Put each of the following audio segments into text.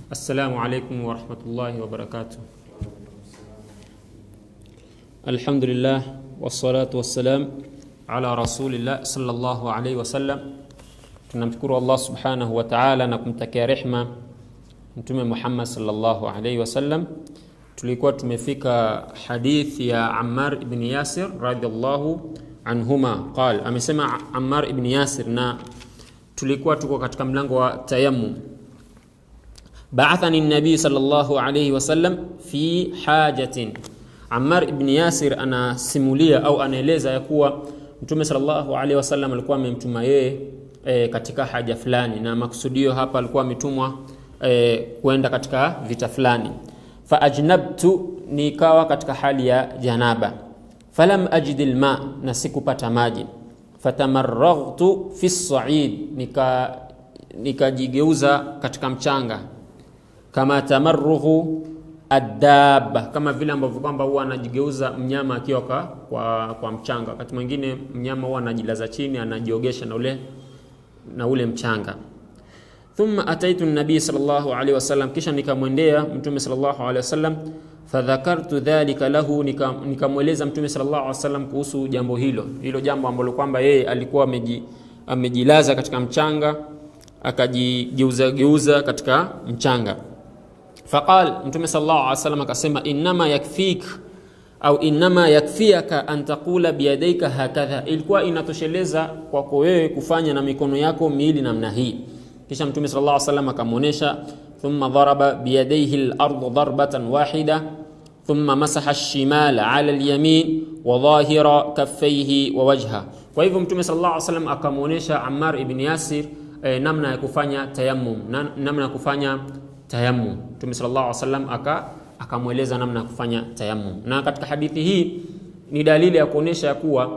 Assalamu alaikum warahmatullahi wabarakatuh. Alhamdulillah wassalatu wassalam ala rasulillah sallallahu alaihi wasallam. Tunamshukuru Allah subhanahu wa ta'ala na kumtakia rehma Mtume Muhammad sallallahu alaihi wasallam. Tulikuwa tumefika hadithi ya Ammar ibn Yasir radhiallahu anhuma qal, amesema Ammar ibn Yasir, na tulikuwa tuko katika mlango wa tayammum Ba'athani nabii sallallahu alayhi wasallam fi hajatin. Ammar ibn Yasir anasimulia au anaeleza ya kuwa Mtume sallallahu alayhi wasallam alikuwa amemtuma yeye e, katika haja fulani, na makusudio hapa alikuwa ametumwa e, kwenda katika vita fulani. Fa ajnabtu, nikawa katika hali ya janaba. Falam ajid alma, na sikupata maji. Fatamarraghtu fi said, nika nikajigeuza katika mchanga kama tamarruhu adaba, kama vile ambavyo kwamba huwa anajigeuza mnyama akiwa kwa, kwa, kwa mchanga. Wakati mwingine mnyama huwa anajilaza chini anajiogesha na ule, na ule mchanga. Thumma ataitu nabii sallallahu alaihi wasallam, kisha nikamwendea mtume sallallahu alaihi wasallam. Fadhakartu dhalika lahu, nikamweleza mtume sallallahu alaihi wasallam kuhusu jambo hilo hilo jambo ambalo kwamba yeye alikuwa ameji, amejilaza katika mchanga akajigeuza geuza katika mchanga Faqal, Mtume sallallahu alaihi wasallam akasema, innama yakfik au innama yakfiaka an taqula biyadaika hakadha, ilikuwa inatosheleza kwako wewe kufanya na mikono yako miili namna hii. Kisha Mtume sallallahu alaihi wasallam akamwonyesha, thumma daraba biyadaihi al-ardha darbatan wahida thumma masaha ash-shimala ala al-yamin wa dhahira kaffaihi wa wajha. Kwa hivyo Mtume sallallahu alaihi wasallam akamwonyesha Ammar ibn Yasir eh, namna ya kufanya tayammum, namna ya kufanya tayammum. Mtume sallallahu alaihi wasallam aka akamweleza namna ya kufanya tayammum, na katika hadithi hii ni dalili ya kuonesha ya kuwa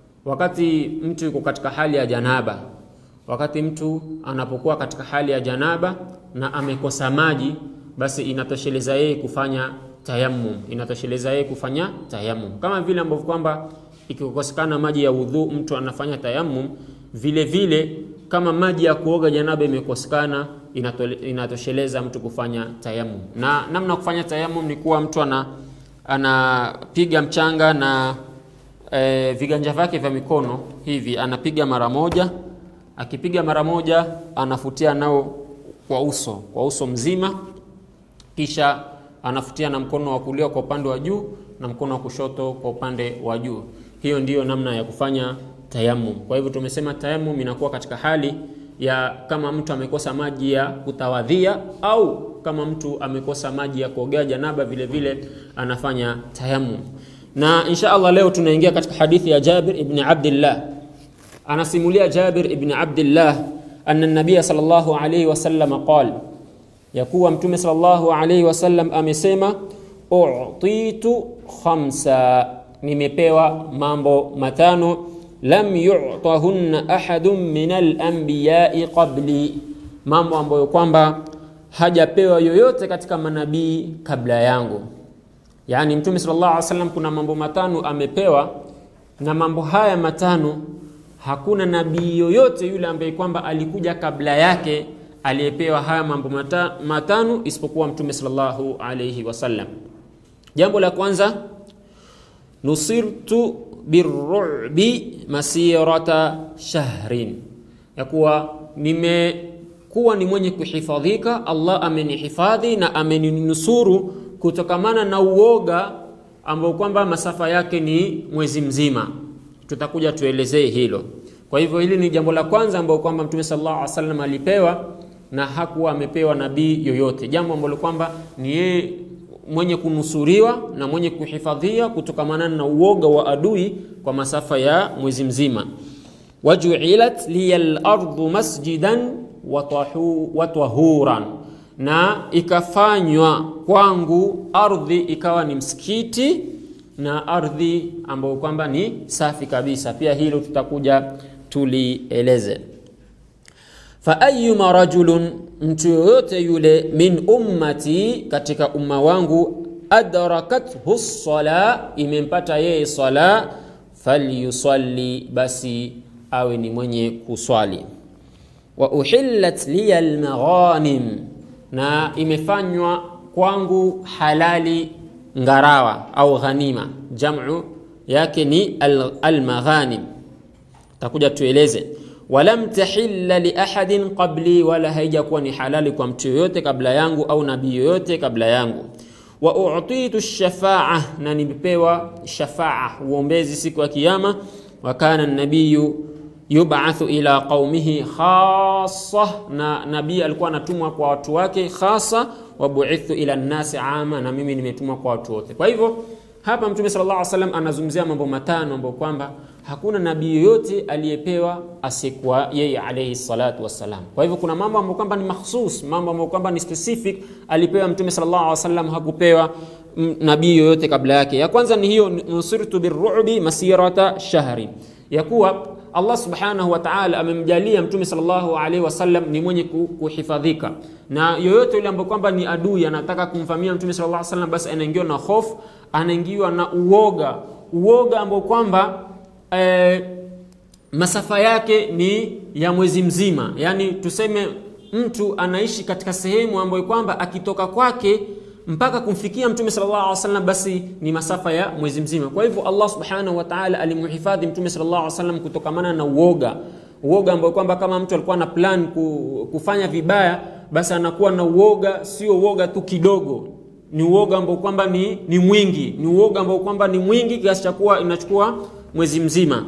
wakati mtu yuko katika hali ya janaba, wakati mtu anapokuwa katika hali ya janaba na amekosa maji, basi inatosheleza yeye kufanya tayammum, inatosheleza yeye kufanya tayammum, kama vile ambavyo kwamba ikikosekana maji ya udhu mtu anafanya tayammum, vile vile kama maji ya kuoga janaba imekosekana inatosheleza mtu kufanya tayammum. Na namna kufanya tayammum ni kuwa mtu ana anapiga mchanga na e, viganja vyake vya mikono hivi, anapiga mara moja. Akipiga mara moja, anafutia nao kwa uso, kwa uso mzima, kisha anafutia na mkono wa kulia kwa upande wa juu na mkono wa kushoto kwa upande wa juu. Hiyo ndiyo namna ya kufanya tayammum. Kwa hivyo tumesema tayammum inakuwa katika hali ya kama mtu amekosa maji ya kutawadhia au kama mtu amekosa maji ya kuogea janaba, vile vile anafanya tayammum. Na insha Allah leo tunaingia katika hadithi ya Jabir ibn Abdullah. Anasimulia Jabir ibn Abdullah anna nabiy sallallahu alayhi wasallam qala, ya kuwa mtume sallallahu alayhi wasallam amesema, utitu khamsa, nimepewa mambo matano lam yu'tahunna ahadun min al-anbiya'i qabli, mambo ambayo kwamba hajapewa yoyote katika manabii kabla yangu. Yaani Mtume sallallahu alaihi wasallam kuna mambo matano amepewa, na mambo haya matano hakuna nabii yoyote yule ambaye kwamba alikuja kabla yake aliyepewa haya mambo mata, matano isipokuwa Mtume sallallahu alaihi wasallam. Jambo la kwanza, nusirtu birru'bi masirata shahrin, ya kuwa nimekuwa ni mwenye kuhifadhika. Allah amenihifadhi na ameninusuru kutokamana na uoga ambao kwamba masafa yake ni mwezi mzima. Tutakuja tuelezee hilo. Kwa hivyo hili ni jambo la kwanza ambao kwamba Mtume sallallahu alaihi wasallam alipewa na hakuwa amepewa nabii yoyote, jambo ambalo kwamba ni yeye mwenye kunusuriwa na mwenye kuhifadhia kutokamana na uoga wa adui kwa masafa ya mwezi mzima. wajuilat liya al-ardu masjidan wa tahuran, na ikafanywa kwangu ardhi ikawa ni msikiti na ardhi ambayo kwamba ni safi kabisa. Pia hilo tutakuja tulieleze. fa ayyuma rajulun mtu yoyote yule min ummati, katika umma wangu, adrakathu sala, imempata yeye sala, falyusalli, basi awe ni mwenye kuswali. Wa uhillat liya almaghanim, na imefanywa kwangu halali ngarawa au ghanima jamu yake ni almaghanim al takuja tueleze walam tahilla li ahadin qabli wala haijakuwa ni halali kwa mtu yoyote kabla yangu au nabii yoyote kabla yangu wa utitu shafaa na nimepewa shafaa uombezi siku ya kiyama wa kana nabiyu yubathu ila qaumihi khassa na nabii alikuwa anatumwa kwa watu wake khasa wa buithu ila nnasi ama na mimi nimetumwa kwa watu wote kwa hivyo hapa mtume sallallahu alaihi wasallam anazungumzia mambo matano ambayo kwamba hakuna nabii yoyote aliyepewa asiyekuwa yeye alayhi salatu wassalam kwa hivyo kuna mambo ambayo kwamba ni mahsus mambo ambayo kwamba ni specific alipewa mtume sallallahu alaihi wasallam hakupewa nabii yoyote kabla yake ya kwanza ni hiyo nusirtu birru'bi masirata shahri ya kuwa Allah subhanahu wa ta'ala amemjalia mtume sallallahu alaihi wasallam ni mwenye kuhifadhika na yoyote yule ambaye kwamba ni adui anataka kumvamia mtume sallallahu alaihi wasallam basi anaingiwa na hofu anaingiwa na uoga uoga ambao kwamba eh, masafa yake ni ya mwezi mzima yaani tuseme mtu anaishi katika sehemu ambayo kwamba akitoka kwake mpaka kumfikia mtume sallallahu alaihi wasallam basi ni masafa ya mwezi mzima kwa hivyo Allah subhanahu wa ta'ala alimhifadhi mtume sallallahu alaihi wasallam kutokamana na uoga uoga ambao kwamba kama mtu alikuwa na plan kufanya vibaya basi anakuwa na uoga sio uoga tu kidogo ni uoga ambao kwamba ni, ni mwingi ni uoga ambao kwamba ni mwingi kiasi cha kuwa inachukua mwezi mzima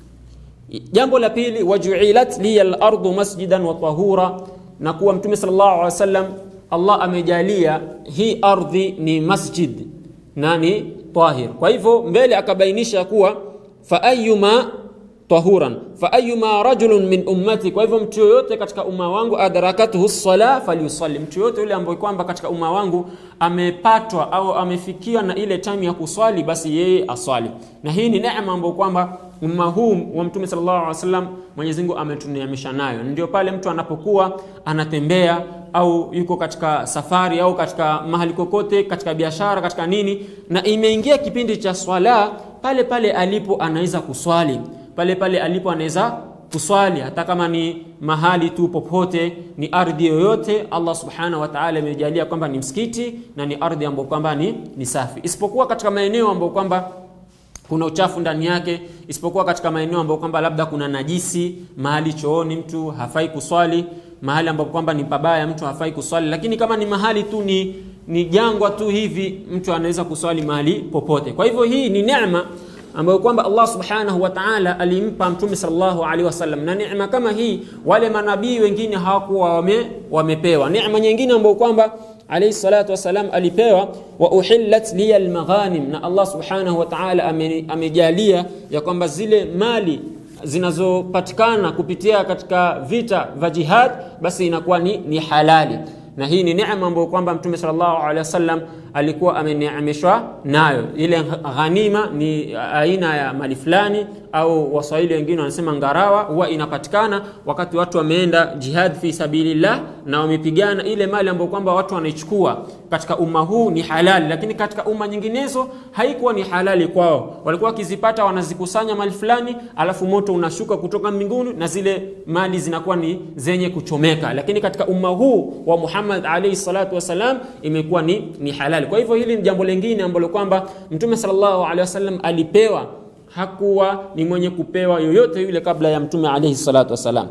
jambo la pili wajuilat liya lardu masjidan wa tahura na kuwa mtume sallallahu alaihi wasallam Allah amejalia hii ardhi ni masjid na ni tahir kwa hivyo mbele akabainisha kuwa fa ayyuma tahuran fa ayyuma rajulun min ummati kwa hivyo mtu yoyote katika umma wangu adrakatuhu sala falyusalli mtu yoyote yule ambaye kwamba katika umma wangu amepatwa au amefikiwa na ile time ya kuswali basi yeye aswali na hii ni neema ambayo kwamba umma huu wa mtume sallallahu alaihi wasallam Mwenyezi Mungu ametuneemesha nayo ndio pale mtu anapokuwa anatembea au yuko katika safari au katika mahali kokote katika biashara katika nini na imeingia kipindi cha swala pale pale alipo anaweza kuswali pale pale alipo anaweza kuswali hata kama ni mahali tu popote ni ardhi yoyote Allah subhanahu wa ta'ala amejalia kwamba ni msikiti na ni ardhi ambayo kwamba ni, ni safi isipokuwa katika maeneo ambayo kwamba kuna uchafu ndani yake isipokuwa katika maeneo ambayo kwamba labda kuna najisi mahali chooni mtu hafai kuswali mahali ambapo kwamba ni pabaya mtu hafai kuswali lakini kama ni mahali tu ni ni jangwa tu hivi mtu anaweza kuswali mahali popote kwa hivyo hii ni neema ambayo kwamba Allah subhanahu wa ta'ala alimpa mtume sallallahu alaihi wasallam na neema kama hii wale manabii wengine hawakuwa wame, wamepewa neema nyingine ambayo kwamba alayhi salatu wasalam alipewa wa uhillat liya almaghanim na Allah subhanahu wa ta'ala amejalia ya kwamba zile mali zinazopatikana kupitia katika vita vya jihad basi inakuwa ni, ni halali na hii ni neema ambayo kwamba mtume sallallahu alaihi wasallam alikuwa ameneemeshwa nayo ile ghanima ni aina ya mali fulani au waswahili wengine wanasema ngarawa huwa inapatikana wakati watu wameenda jihad fi sabilillah na wamepigana ile mali ambayo kwamba watu wanaichukua katika umma huu ni halali lakini katika umma nyinginezo haikuwa ni halali kwao walikuwa wakizipata wanazikusanya mali fulani alafu moto unashuka kutoka mbinguni na zile mali zinakuwa ni zenye kuchomeka lakini katika umma huu wa Muhammad alayhi salatu wasalam imekuwa ni, ni halali kwa hivyo hili ni jambo lingine ambalo kwamba mtume sallallahu alaihi wasallam alipewa hakuwa ni mwenye kupewa yoyote yule kabla ya mtume alayhi salatu wasalam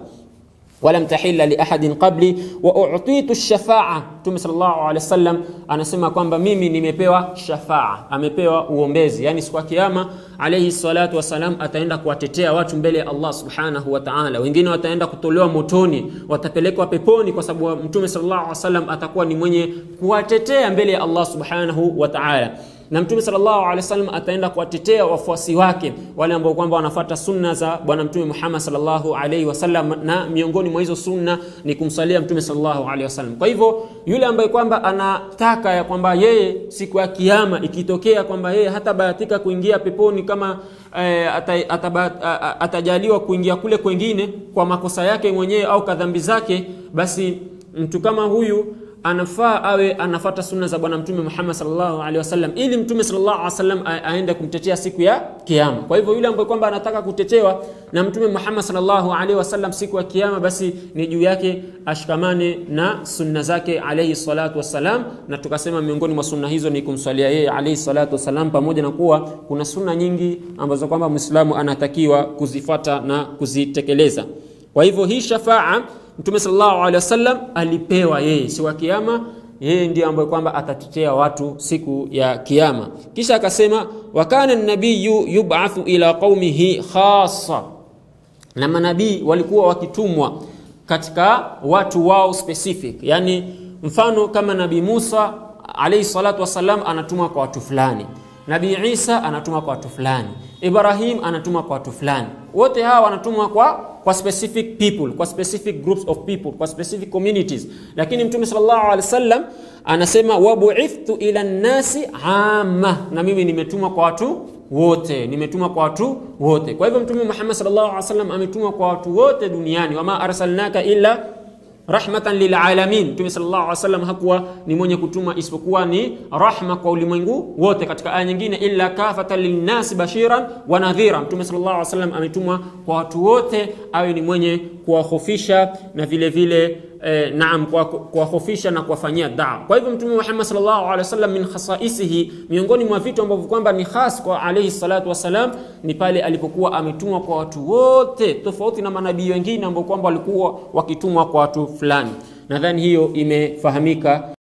ولم تحل لأحد قبلي وأعطيت الشفاعة Mtume sallallahu alaihi wasallam anasema kwamba mimi nimepewa shafaa, amepewa uombezi, yani siku ya kiyama alayhi salatu wasalam ataenda kuwatetea watu mbele ya Allah subhanahu wa ta'ala. Wengine wataenda kutolewa motoni, watapelekwa peponi, kwa sababu Mtume sallallahu alaihi wasallam atakuwa ni mwenye kuwatetea mbele ya Allah subhanahu wa ta'ala na mtume sallallahu alaihi wasallam ataenda kuwatetea wafuasi wake wale ambao kwamba wanafuata sunna za bwana mtume Muhammad sallallahu alaihi wasallam na miongoni mwa hizo sunna ni kumsalia mtume sallallahu alaihi wasallam kwa hivyo yule ambaye kwamba anataka ya kwamba yeye siku ya kiyama ikitokea kwamba yeye hatabahatika kuingia peponi kama eh, ata, ataba, atajaliwa kuingia kule kwengine kwa makosa yake mwenyewe au kadhambi zake basi mtu kama huyu anafaa awe anafata sunna za bwana mtume Muhammad sallallahu alaihi wasallam ili mtume sallallahu alaihi wasallam a- aende kumtetea siku ya kiyama. Kwa hivyo yule ambaye kwamba anataka kutetewa na mtume Muhammad sallallahu alaihi wasallam siku ya kiyama, basi ni juu yake ashikamane na sunna zake alaihi salatu wassalam, na tukasema miongoni mwa sunna hizo ni kumswalia yeye alaihi salatu wassalam, pamoja na kuwa kuna sunna nyingi ambazo kwamba Muislamu anatakiwa kuzifata na kuzitekeleza. Kwa hivyo hii shafaa Mtume sallallahu alaihi wasallam alipewa yeye siku ya kiyama, yeye ndiye ambaye kwamba atatetea watu siku ya kiyama. Kisha akasema wa kana nabiyu yub'athu ila qaumihi khassa, na manabii walikuwa wakitumwa katika watu wao specific, yani mfano kama Nabii Musa alayhi salatu wasalam anatumwa kwa watu fulani, Nabii Isa anatumwa kwa watu fulani, Ibrahim anatumwa kwa watu fulani. Wote hawa wanatumwa kwa kwa specific people, kwa specific groups of people, kwa specific communities. Lakini Mtume sallallahu alaihi wasallam anasema wabuithtu ila nnasi amma, na mimi nimetumwa kwa watu wote, nimetumwa kwa watu wote. Kwa hivyo Mtume Muhammad sallallahu alaihi wasallam ametumwa kwa watu wote duniani, wama arsalnaka illa rahmatan lilalamin. Mtume sallallahu alaihi wasallam hakuwa ni mwenye kutuma isipokuwa ni rahma kwa ulimwengu wote. Katika aya nyingine, illa kafatan linnasi bashiran wa nadhira. Mtume sallallahu alaihi wasallam ametumwa kwa watu wote, awe ni mwenye kuwahofisha na vile vile eh, naam kwa- kuwahofisha na kuwafanyia daa. Kwa hivyo Mtume Muhammad sallallahu alaihi wasallam min khasaisihi, miongoni mwa vitu ambavyo kwamba ni khas kwa alaihi salatu wasalam ni pale alipokuwa ametumwa kwa watu wote, tofauti na manabii wengine ambao kwamba walikuwa wakitumwa kwa watu fulani. Nadhani hiyo imefahamika.